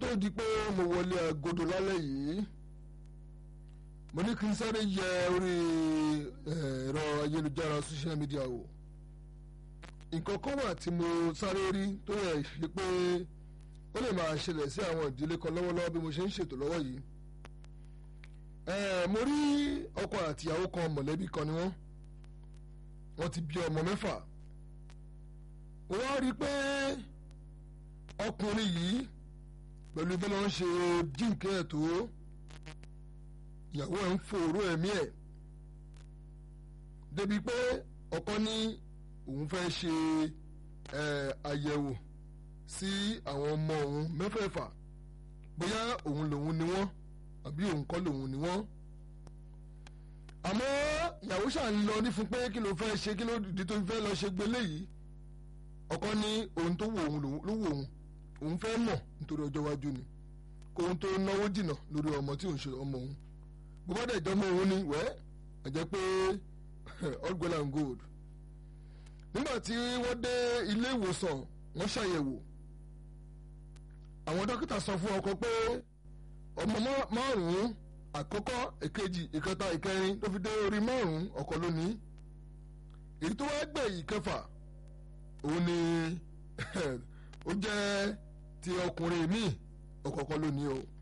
tó di pé mo wọlé agodo lálẹ́ yìí mo ní kí n sáré yẹ orí ẹ̀rọ ayélujára social media wò nǹkan kan wà tí mo sáré rí tó yẹ ṣe pé ó lè máa ṣẹlẹ̀ sí àwọn ìdílé kan lọ́wọ́lọ́wọ́ bí mo ṣe ń ṣètò lọ́wọ́ yìí mo rí ọkọ àtìyàwó kan mọ̀lẹ́bí kan ni wọ́n wọ́n ti bí ọmọ mẹ́fà wọ́n rí i pé ọkùnrin yìí pẹ̀lú bí wọ́n ṣe jíǹkẹ́ ẹ̀ tó ìyàwó ẹ̀ ń fòró ẹ̀mí ẹ̀ débi pé ọkọ ní òun fẹ́ ṣe àyẹ̀wò sí àwọn ọmọ òun mẹ́fẹ̀ẹ̀fà bóyá òun lòun ni wọ́n àbí òun kọ́ lòun ni wọ́n àmọ́ ìyàwó ṣáà ń lọ ní fún pé kí ló fẹ́ ṣe kí ló dìde tó fẹ́ lọ ṣe gbélé yìí ọkọ ní ohun tó wù òun ló wù òun òun fẹ́ mọ̀ nítorí ọjọ́ iwájú ni kó ohun tó náwó jìnnà lórí ọmọ tí òun ṣe ọmọ òun bó bá dẹ̀ jọmọ òun ni wẹ́ ẹ jẹ́ pé all gold and gold nígbà tí wọ́n dé ilé ìwòsàn wọ́n ṣàyẹ̀wò àwọn dókítà sọ fún ọkọ pé ọmọ márùn-ún àkọ́kọ́ èkejì ìkẹta ìkẹrin tó fi dé orí márùn-ún ọkọ lónìí èyí tó wá gbẹ̀yìn kẹfà òun ni ó jẹ́ ti ọkùnrin míì ọ̀kọ̀ọ̀kan lónìí o